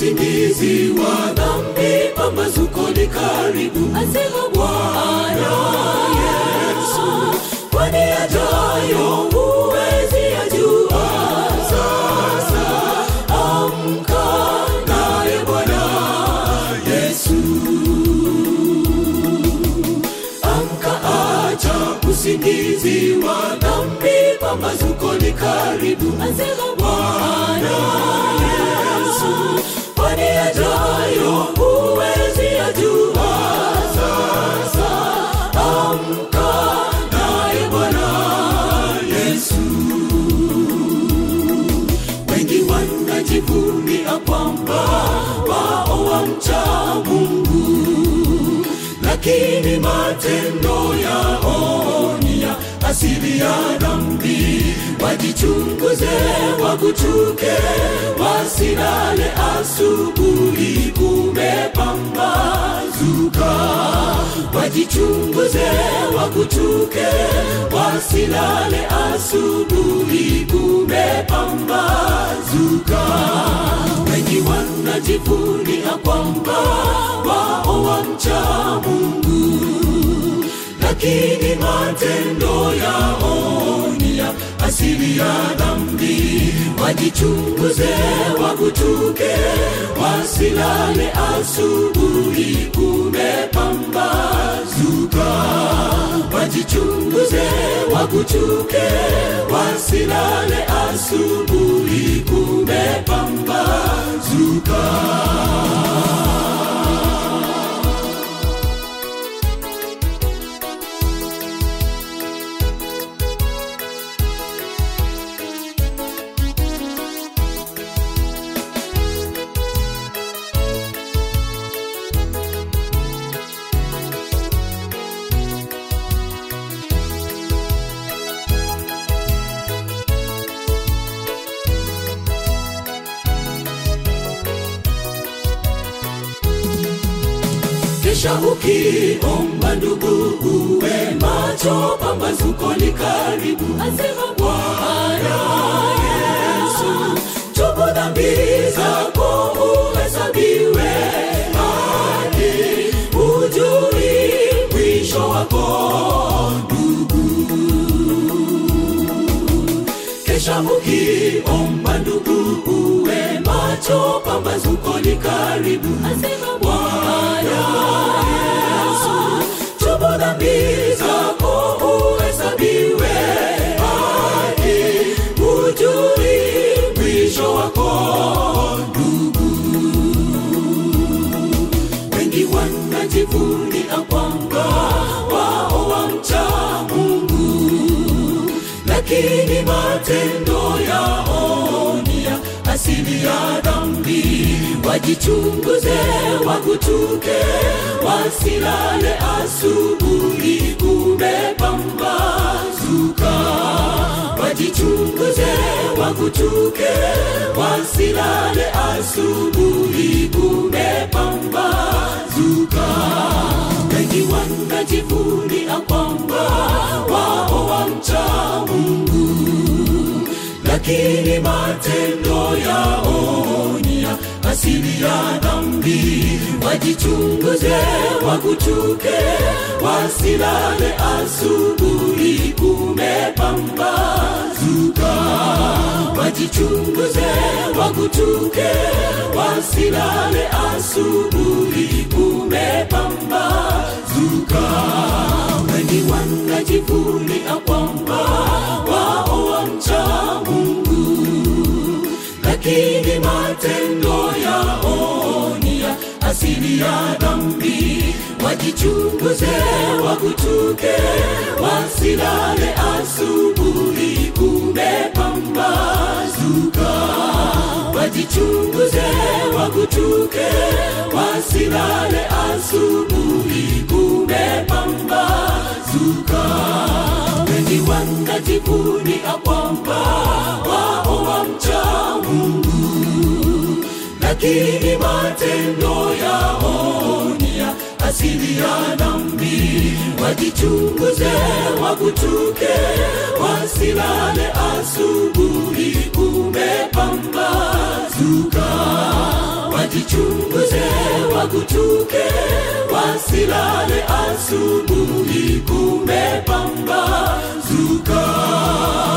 usingizi wa dhambi pambazuko ni karibu asema Bwana Yesu kwani yajayo huwezi yajua sasa amka naye Bwana Yesu amka acha usingizi wa dhambi pambazuko ni karibu asema Bwana Yesu kwani yajayo huwezi yajua sasa amka naye Bwana Yesu wengi wanajivunia kwamba wao wamcha Mungu lakini matendo yao ni ya asili ya dhambi. Wajichunguze, wagutuke, wasilale asubuhi kumepambazuka. Wajichunguze, wagutuke, wasilale asubuhi kumepambazuka. Wengi wanajivunia kwamba wao wamcha Mungu lakini matendo yao ni ya asili ya dhambi. Wajichunguze, wagutuke, wasilale asubuhi kumepambazuka. Wajichunguze, wagutuke, wasilale asubuhi kumepambazuka. kisha ukiomba ndugu uwe macho pambazuko ni karibu asema Bwana Yesu tubu dhambi zako uhesabiwe haki ujui mwisho wako ndugu kesha ukiomba ndugu uwe macho pambazuko ni karibu asema Bwana Yesu, tubu dhambi zako uhesabiwe haki, ujui mwisho wako ndugu. Wengi wanajivunia kwamba wao wamcha Mungu, lakini matendo yao ni ya asili ya dhambi. Wajichunguze, wagutuke, wasilale asubuhi kumepambazuka. Wajichunguze, wagutuke, wasilale asubuhi kumepambazuka. Wengi wanajivunia kwamba wao wamcha Mungu lakini matendo yao ni ya asili ya dhambi. Wajichunguze, wagutuke, wasilale asubuhi kumepambazuka. Wajichunguze, wagutuke, wasilale asubuhi kumepambazuka. Wengi wanajivunia kwamba wao wamcha Mungu, lakini matendo yao ni ya asili ya dhambi. Wajichunguze, wagutuke, wasilale asubuhi kumepambazuka. Wajichunguze, wagutuke, wasilale asubuhi kumepambazuka. Wengi wanajivunia kwamba wao wamcha Mungu, lakini matendo yao ni ya asili ya dhambi. Wajichunguze, wagutuke, wasilale asubuhi kumepambazuka. wajichunguze wagutuke wasilale asubuhi kumepambazuka